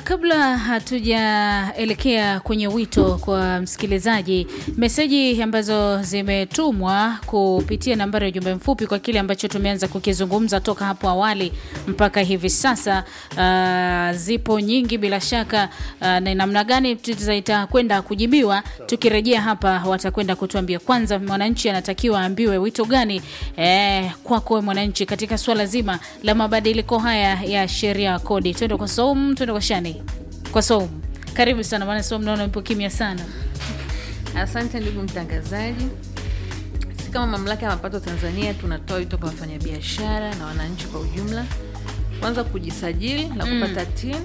kabla hatujaelekea kwenye wito kwa msikilizaji, meseji ambazo zimetumwa kupitia nambari ya ujumbe mfupi kwa kile ambacho tumeanza kukizungumza toka hapo awali mpaka hivi sasa, uh, zipo nyingi bila shaka. Uh, na namna gani zitakwenda kujibiwa, tukirejea hapa watakwenda kutuambia. Kwanza, mwananchi anatakiwa aambiwe wito gani eh, kwako mwananchi katika swala zima la mabadiliko haya ya sheria ya kodi. Twende kwa Saumu, twende kwa Shani. Kwa Saumu, karibu sana maana Saumu naona ipo kimya sana. Asante ndugu mtangazaji. Sisi kama mamlaka ya mapato Tanzania tunatoa wito kwa wafanyabiashara na wananchi kwa ujumla, kwanza kujisajili na kupata TIN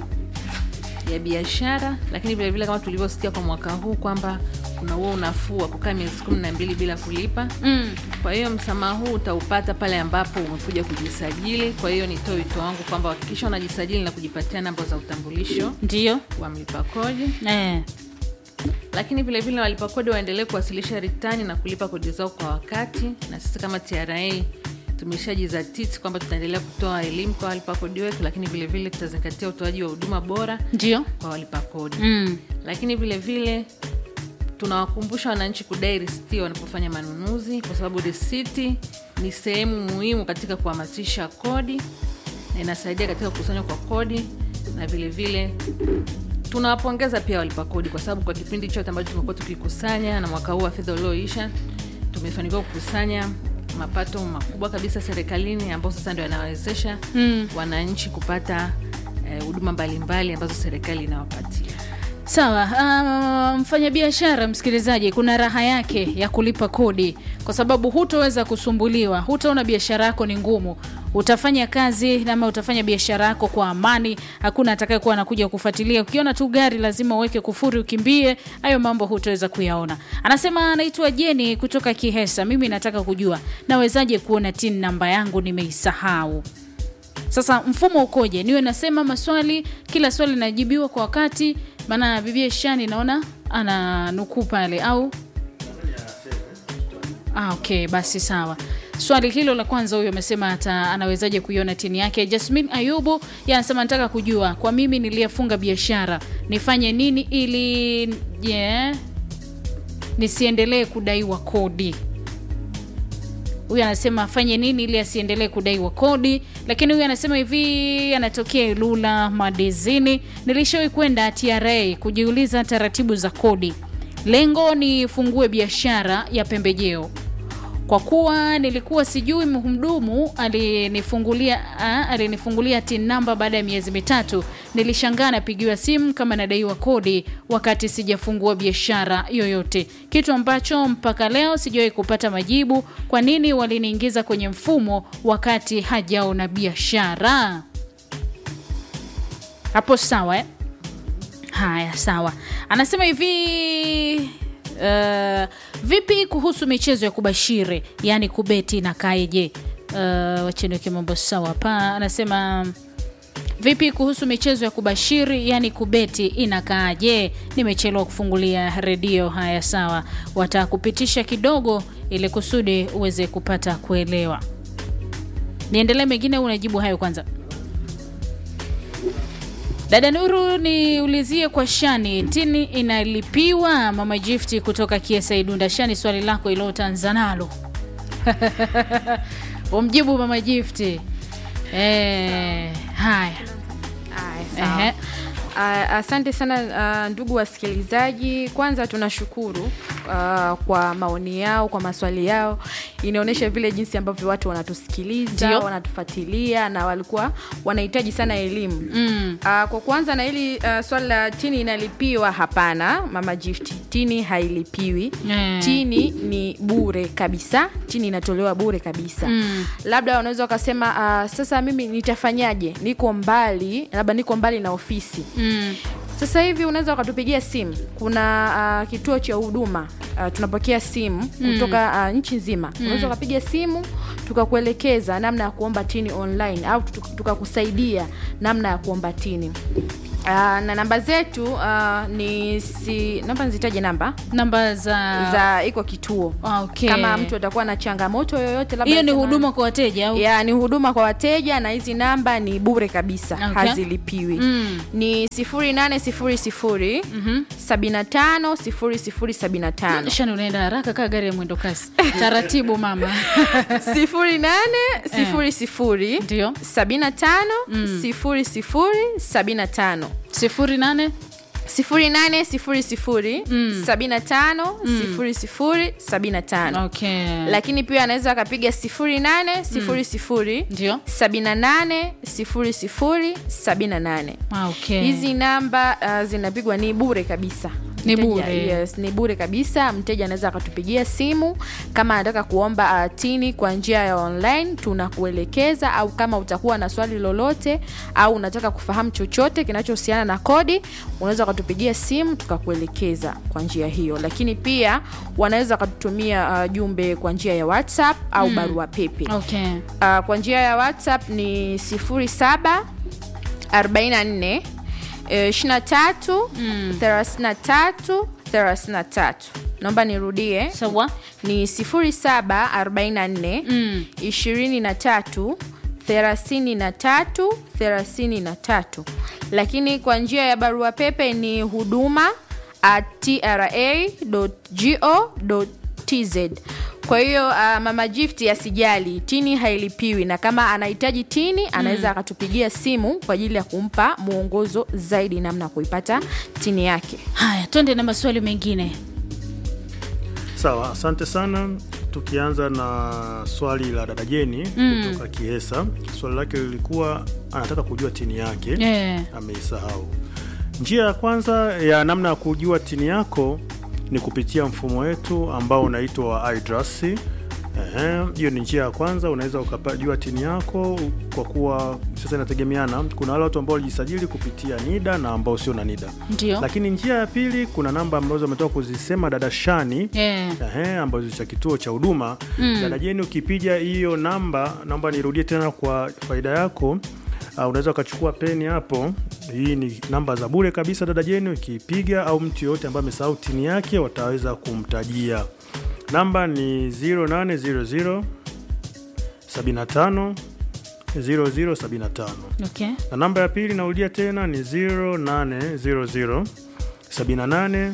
ya biashara, lakini vilevile kama tulivyosikia kwa mwaka huu kwamba kuna huo unafuu wa kukaa miezi kumi na mbili bila kulipa. Mm. Kwa hiyo msamaha huu utaupata pale ambapo umekuja kujisajili. Kwa hiyo nitoe wito wangu kwamba hakikisha unajisajili na kujipatia namba za utambulisho Ndio wa mlipa kodi eh. lakini vilevile walipa kodi waendelee kuwasilisha ritani na kulipa kodi zao kwa wakati, na sisi kama TRA tumeshajizatiti kwamba tutaendelea kutoa elimu kwa walipa kodi wetu, lakini vilevile tutazingatia utoaji wa huduma bora Ndio kwa walipa kodi mm. lakini vilevile tunawakumbusha wananchi kudai risiti wanapofanya manunuzi, kwa sababu risiti ni sehemu muhimu katika kuhamasisha kodi na inasaidia katika kukusanywa kwa kodi, na vilevile tunawapongeza pia walipa kodi, kwa sababu kwa kipindi chote ambacho tumekuwa tukikusanya na mwaka huu wa fedha ulioisha tumefanikiwa kukusanya mapato makubwa kabisa serikalini, ambao sasa ndio yanawezesha Mm. wananchi kupata eh, huduma mbalimbali ambazo serikali inawapatia. Sawa. Uh, mfanyabiashara msikilizaji, kuna raha yake ya kulipa kodi, kwa sababu hutoweza kusumbuliwa, hutaona biashara yako ni ngumu, utafanya kazi ama utafanya biashara yako kwa amani, hakuna atakayekuwa anakuja kufuatilia. Ukiona tu gari lazima uweke kufuri ukimbie, hayo mambo hutoweza kuyaona. Anasema anaitwa Jeni kutoka Kihesa, mimi nataka kujua nawezaje kuona tin namba yangu nimeisahau. Sasa mfumo ukoje? Niwe nasema maswali, kila swali linajibiwa kwa wakati? Maana bibia Shani naona ana nukuu pale au ah, okay, basi sawa. Swali hilo la kwanza, huyo amesema ata anawezaje kuiona tini yake. Jasmin Ayubu yeye anasema nataka kujua kwa mimi niliyefunga biashara nifanye nini ili yeah, nisiendelee kudaiwa kodi huyu anasema afanye nini ili asiendelee kudaiwa kodi. Lakini huyu anasema hivi, anatokea Ilula Madezini. Nilishawahi kwenda TRA kujiuliza taratibu za kodi, lengo ni fungue biashara ya pembejeo. Kwa kuwa nilikuwa sijui, mhudumu alinifungulia ah, alinifungulia tin namba baada ya miezi mitatu. Nilishangaa napigiwa simu kama nadaiwa kodi wakati sijafungua biashara yoyote, kitu ambacho mpaka leo sijawahi kupata majibu. Kwa nini waliniingiza kwenye mfumo wakati hajaona biashara? Hapo sawa eh? Haya, sawa. Anasema hivi uh, vipi kuhusu michezo ya kubashiri, yaani kubeti na kaeje? Uh, wacheniweke mambo sawa hapa. Anasema vipi kuhusu michezo ya kubashiri, yaani kubeti inakaaje? Nimechelewa kufungulia redio. Haya, sawa, watakupitisha kidogo ili kusudi uweze kupata kuelewa. Niendelee mengine au unajibu hayo kwanza? Dada Nuru, niulizie kwa Shani, tini inalipiwa? Mama Gifti kutoka Kiesa Idunda. Shani, swali lako ilo tanza nalo umjibu Mama Gifti. Eh, haya Aya, sawa. Ehe. Ah, Asante sana ah, ndugu wasikilizaji, kwanza tunashukuru ah, kwa maoni yao, kwa maswali yao. Inaonyesha vile jinsi ambavyo watu wanatusikiliza, Ndio. wanatufuatilia na walikuwa wanahitaji sana elimu Mm. Ah, kwa kuanza na hili ah, swali la tini inalipiwa, hapana mama Gift, tini hailipiwi. Mm. Tini ni bure kabisa, tini inatolewa bure kabisa Mm. labda wanaweza wakasema ah, sasa mimi nitafanyaje? Niko mbali, labda niko mbali na ofisi. Mm. Sasa hivi unaweza ukatupigia simu, kuna ah, kituo cha huduma ah, tunapokea simu kutoka ah, nchi nzima. Unaweza ukapiga simu tukakuelekeza namna ya kuomba tini online au tukakusaidia namna ya kuomba tini. Uh, na namba zetu uh, ni si naomba nizitaje namba namba za, za iko kituo Ah, okay. kama mtu atakuwa na changamoto yoyote labda hiyo ni sema- huduma kwa wateja au ya ni huduma kwa wateja na hizi namba ni bure kabisa Okay. hazilipiwi Mm. ni 0800 75 0075 shani unaenda haraka kaa gari ya mwendo kasi taratibu mama 0800 ndio 75 0075 sifuri nane 0800 okay. lakini pia anaweza akapiga 0800 ndio 78 00 78 Ah, okay. hizi namba uh, zinapigwa ni bure kabisa Ni Mteja- bure. yes, ni bure kabisa mteja anaweza akatupigia simu kama anataka kuomba uh, tini kwa njia ya online tunakuelekeza au kama utakuwa na swali lolote au unataka kufahamu chochote kinachohusiana na kodi unaweza ukatupigia simu tukakuelekeza kwa njia hiyo lakini pia wanaweza wakatutumia uh, jumbe kwa njia ya whatsapp au barua pepe okay. uh, kwa njia ya whatsapp ni 07 44 eh, 23 33 33 naomba nirudie sawa ni 07 44 Mm. 23 33 33 lakini kwa njia ya barua pepe ni huduma at tra.go.tz kwa hiyo uh, mama gift asijali tini hailipiwi na kama anahitaji tini anaweza akatupigia simu kwa ajili ya kumpa mwongozo zaidi namna ya kuipata tini yake haya twende na maswali mengine Sawa, asante sana. Tukianza na swali la dada Jeni kutoka Kiesa, swali lake lilikuwa anataka kujua tini yake yeah. ameisahau. Njia ya kwanza ya namna ya kujua tini yako ni kupitia mfumo wetu ambao unaitwa wa iDRAS. Ehe, hiyo ni njia ya kwanza, unaweza ukajua tini yako kwa kuwa sasa inategemeana. Kuna wale watu ambao walijisajili kupitia NIDA na ambao sio na NIDA. ndio Lakini njia ya pili, kuna namba ambazo ametoka kuzisema dada Shani yeah. Ehe, ambazo cha kituo cha huduma dada Jeni, ukipiga hiyo namba, naomba nirudie tena kwa faida yako. Uh, unaweza ukachukua peni hapo. Hii ni namba za bure kabisa dada Jeni, ukipiga au mtu yoyote ambaye amesahau tini yake wataweza kumtajia. Namba ni 0800 75 0075 okay. na namba ya pili narudia tena ni 0800 78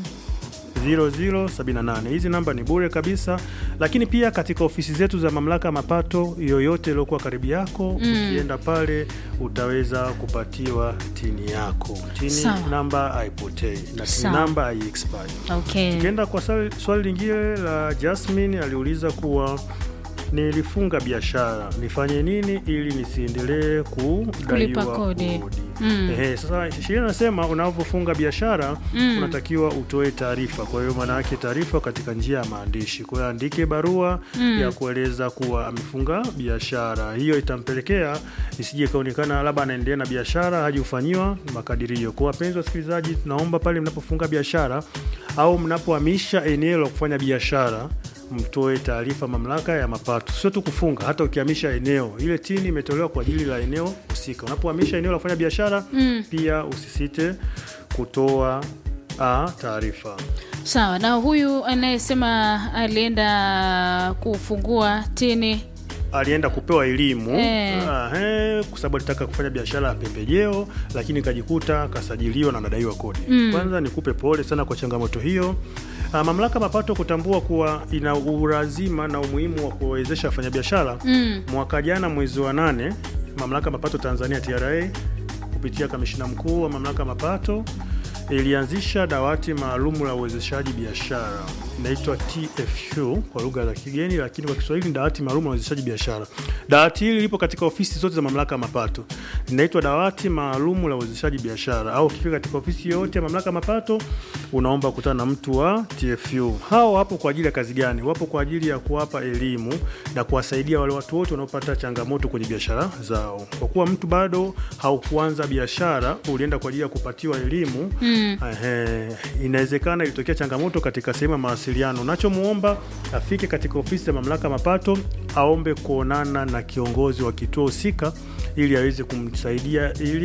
0078. Hizi namba ni bure kabisa, lakini pia katika ofisi zetu za mamlaka ya mapato yoyote iliyokuwa karibu yako, ukienda pale utaweza kupatiwa tini yako. Tini Sawa. namba haipotei na tini Sawa. namba haiexpire. Okay. Tukienda kwa swali, swali lingine la Jasmine aliuliza kuwa nilifunga biashara nifanye nini ili nisiendelee Kulipa kudaiwa kodi. kodi. Mm. Ehe, sasa sheria inasema unapofunga biashara Mm. unatakiwa utoe taarifa. Kwa hiyo maana yake taarifa katika njia ya maandishi. Kwa hiyo andike barua ya kueleza kuwa amefunga biashara. Hiyo itampelekea isije ikaonekana labda anaendelea na biashara haji kufanyiwa makadirio. Kwa wapenzi wasikilizaji, tunaomba pale mnapofunga biashara au mnapohamisha eneo la kufanya biashara mtoe taarifa mamlaka ya mapato. Sio tu kufunga, hata ukihamisha eneo, ile tini imetolewa kwa ajili la eneo husika. Unapohamisha eneo la kufanya biashara pia usisite kutoa ah, taarifa. sawa na huyu anayesema alienda kufungua tini alienda kupewa elimu Eh. Ahe, kwa sababu alitaka kufanya biashara ya pembejeo, lakini kajikuta kasajiliwa na anadaiwa kodi. Kwanza nikupe pole sana kwa changamoto hiyo. Ah, mamlaka mapato kutambua kuwa ina ulazima na umuhimu wa kuwawezesha wafanyabiashara mm. mwaka jana mwezi wa nane mamlaka mapato Tanzania TRA kupitia kamishina mkuu wa mamlaka mapato ilianzisha dawati maalum la uwezeshaji biashara inaitwa TFU kwa lugha za kigeni, lakini kwa Kiswahili ni dawati maalum la uwezeshaji biashara. Dawati hili lipo katika ofisi zote za mamlaka ya mapato, linaitwa dawati maalum la uwezeshaji biashara. Au ukifika katika ofisi yoyote ya mamlaka ya mapato, unaomba kukutana na mtu wa TFU. Hao wapo kwa ajili ya kazi gani? Wapo kwa ajili ya kuwapa elimu na kuwasaidia wale watu wote wanaopata changamoto kwenye biashara zao. Kwa kuwa mtu bado haukuanza biashara, ulienda kwa ajili ya kupatiwa elimu mm. inawezekana ilitokea changamoto katika sehemu ya mawasiliano. Unachomuomba afike katika ofisi ya mamlaka ya mapato, aombe kuonana na kiongozi wa kituo husika ili aweze kumsaidia ili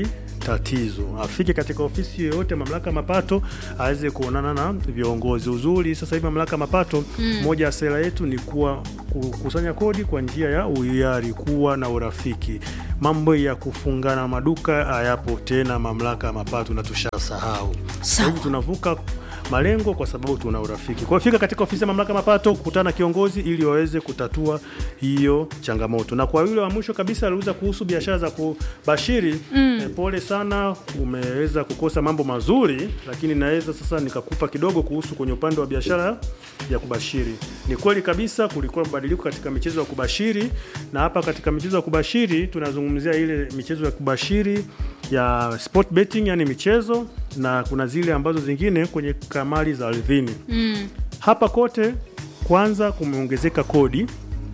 tatizo, afike katika ofisi yoyote mamlaka ya mapato aweze kuonana na viongozi. Uzuri sasa hivi mamlaka ya mapato mm. moja ya sera yetu ni kuwa kukusanya kodi kwa njia ya uhiari, kuwa na urafiki. Mambo ya kufungana maduka hayapo tena mamlaka ya mapato na tushasahau. Sasa hivi tunavuka malengo kwa sababu tuna urafiki. Kwa hiyo fika katika ofisi ya mamlaka ya mapato, kukutana na kiongozi ili waweze kutatua hiyo changamoto. Na kwa yule wa mwisho kabisa aliuza kuhusu biashara za kubashiri mm. eh, pole sana, umeweza kukosa mambo mazuri, lakini naweza sasa nikakupa kidogo kuhusu kwenye upande wa biashara ya kubashiri. Ni kweli kabisa kulikuwa mabadiliko katika michezo ya kubashiri, na hapa katika michezo ya kubashiri tunazungumzia ile michezo ya kubashiri ya sport betting, yani michezo na kuna zile ambazo zingine kwenye kamari za ardhini mm. Hapa kote kwanza kumeongezeka kodi,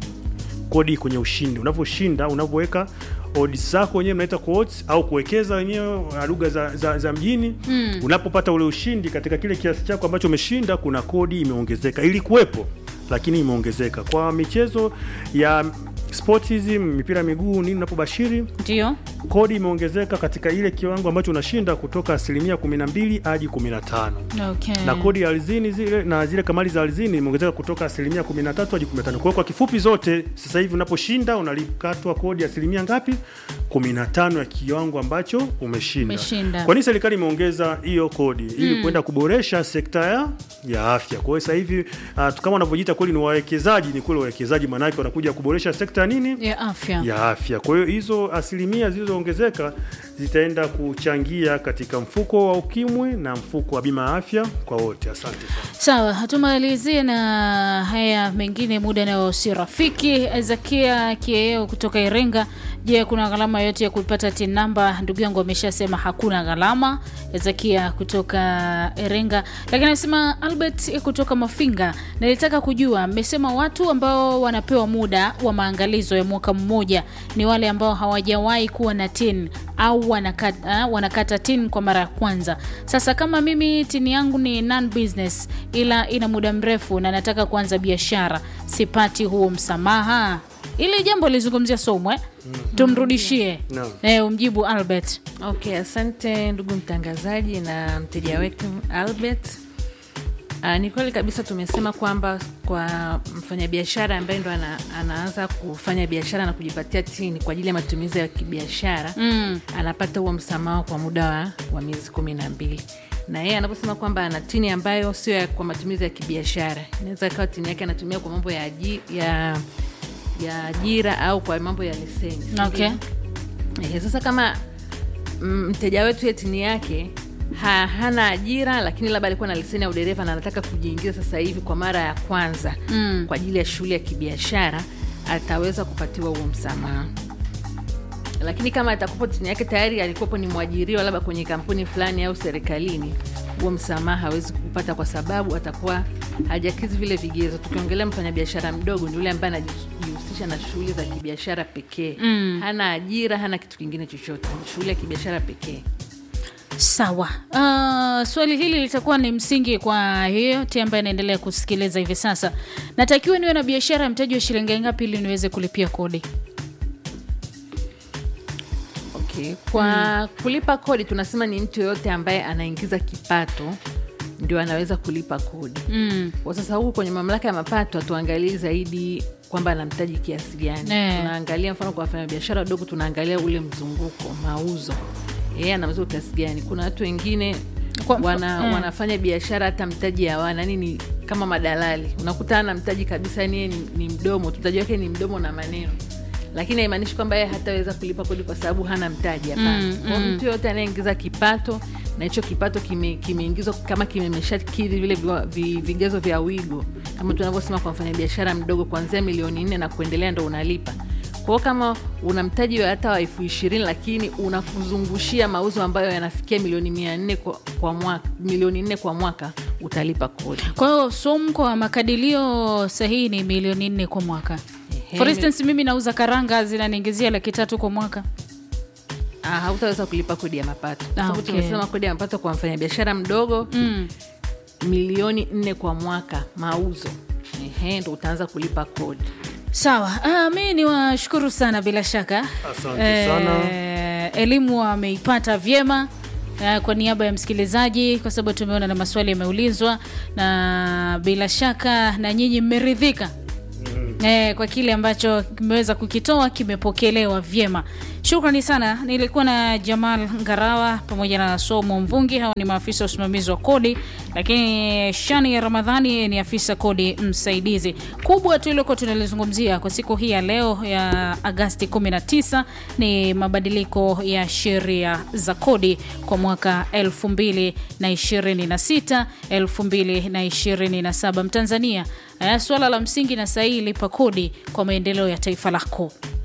kodi kwenye ushindi. Unavyoshinda, unavyoweka odds zako wenyewe mnaita odds au kuwekeza wenyewe lugha za, za, za mjini mm. Unapopata ule ushindi katika kile kiasi chako ambacho umeshinda, kuna kodi imeongezeka. Ilikuwepo lakini imeongezeka kwa michezo ya sport hizi, mipira miguu, nini, unapobashiri ndio kodi imeongezeka katika ile kiwango ambacho unashinda kutoka asilimia 12 hadi 15. okay. Na kodi ya ardhini zile na zile kamari za ardhini imeongezeka kutoka asilimia 13 hadi 15. Kwa hiyo kwa kifupi zote sasa hivi unaposhinda unalikatwa kodi ya asilimia ngapi? 15 ya kiwango ambacho umeshinda. Umeshinda. Kwa nini serikali imeongeza hiyo kodi? Ili kwenda kuboresha sekta ya ya afya. Kwa hiyo sasa hivi uh, kama wanavyojiita kweli ni wawekezaji, ni kweli wawekezaji, maana yake wanakuja kuboresha sekta ya nini? ya afya ya afya. Kwa hiyo hizo asilimia zilizoongezeka zitaenda kuchangia katika mfuko wa ukimwi na mfuko wa bima ya afya kwa wote. Asante sana. Sawa, tumalizie na haya mengine, muda nao si rafiki. Zakia Kieo kutoka Iringa, je, kuna gharama yote ya kupata tin namba? Ndugu yangu ameshasema hakuna gharama. Zakia kutoka Iringa, lakini anasema Albert kutoka Mafinga, nilitaka kujua, mmesema watu ambao wanapewa muda wa maangalizo ya mwaka mmoja ni wale ambao hawajawahi kuwa na tin au wanakata, wanakata tin kwa mara ya kwanza. Sasa kama mimi tin yangu ni non business ila ina muda mrefu na nataka kuanza biashara, sipati huo msamaha? Ili jambo lizungumzia Somwe, tumrudishie Naam. eh, umjibu Albert. Okay, asante ndugu mtangazaji na mteja wetu Albert. Uh, ni kweli kabisa tumesema kwamba kwa mfanyabiashara ambaye ndo ana, anaanza kufanya biashara na kujipatia tini kwa ajili ya matumizi ya kibiashara Mm. anapata huo msamaha kwa muda wa, wa miezi kumi na mbili na yeye anaposema kwamba ana tini ambayo sio ya kwa matumizi ya kibiashara, inaweza ikawa tini yake anatumia kwa mambo ya, aji, ya, ya ajira au kwa mambo ya leseni. si Okay. ndio? Ehe, sasa kama mm, mteja wetu ye tini yake ha, hana ajira lakini labda alikuwa na leseni ya udereva na anataka kujiingiza sasa hivi kwa mara ya kwanza Mm. kwa ajili ya shughuli ya kibiashara ataweza kupatiwa huo msamaha lakini kama atakupo tini yake tayari alikuwepo ni mwajiriwa labda kwenye kampuni fulani au serikalini huo msamaha hawezi kupata kwa sababu atakuwa hajakizi vile vigezo tukiongelea mfanyabiashara mdogo ni yule ambaye anajihusisha na shughuli za kibiashara pekee Mm. hana ajira hana kitu kingine chochote ni shughuli ya kibiashara pekee Sawa. Uh, swali hili litakuwa ni msingi kwa yeyote ambaye anaendelea kusikiliza hivi sasa. Natakiwa niwe na biashara ya mtaji wa shilingi ngapi ili niweze kulipia kodi? Okay. Kwa kulipa kodi tunasema ni mtu yoyote ambaye anaingiza kipato ndio anaweza kulipa kodi. Mm. Kwa sasa huku kwenye mamlaka ya mapato hatuangalii zaidi kwamba anamtaji kiasi gani. Eh. Tunaangalia mfano kwa wafanyabiashara wadogo, tunaangalia ule mzunguko, mauzo, yeye anauza kiasi gani. Kuna watu wengine Kwa mfa- wana, eh. wanafanya biashara hata mtaji hawana, yani ni kama madalali, unakuta ana mtaji kabisa, yani yeye ni, ni mdomo tu, mtaji wake ni mdomo na maneno lakini haimaanishi kwamba yeye hataweza kulipa kodi kwa sababu hana mtaji. Hapana. Mm, Kwa hiyo mtu yoyote anayeingiza kipato na hicho kipato kime- kimeingizwa kama kimeshakidhi vile viwa- vi- vigezo vya wigo, kama tunavyosema kwa mfanyabiashara mdogo, kuanzia milioni nne na kuendelea ndo unalipa. Kwa hiyo kama una mtaji wa hata wa elfu ishirini lakini unakuzungushia mauzo ambayo yanafikia milioni mia nne kwa, kwa mwaka, milioni nne kwa mwaka utalipa kodi. Kwa hiyo SUM kwa makadirio sahihi ni milioni nne kwa mwaka. Ehe, For instance, mimi nauza karanga zinaniingizia laki tatu kwa mwaka. ah, hautaweza kulipa kodi ya mapato kwa Ah, sababu okay. tumesema kodi ya mapato kwa mfanyabiashara mdogo Mm. milioni nne kwa mwaka mauzo, ehe, ndo utaanza kulipa kodi. Sawa. Ah, mi ni washukuru sana bila shaka. Asante sana. Eh, eh, elimu ameipata vyema eh, kwa niaba ya msikilizaji, kwa sababu tumeona na maswali yameulizwa, na bila shaka na nyinyi mmeridhika eh, kwa kile ambacho kimeweza kukitoa kimepokelewa vyema. Shukrani sana. Nilikuwa na Jamal Ngarawa pamoja na Somo Mvungi, hawa ni maafisa wa usimamizi wa kodi, lakini Shani ya Ramadhani ni afisa kodi msaidizi. Kubwa tuliokuwa tunalizungumzia kwa siku hii ya leo ya Agasti 19 ni mabadiliko ya sheria za kodi kwa mwaka 2026 2027. Mtanzania, eh, suala la msingi na sahihi lipa kodi kwa maendeleo ya taifa lako.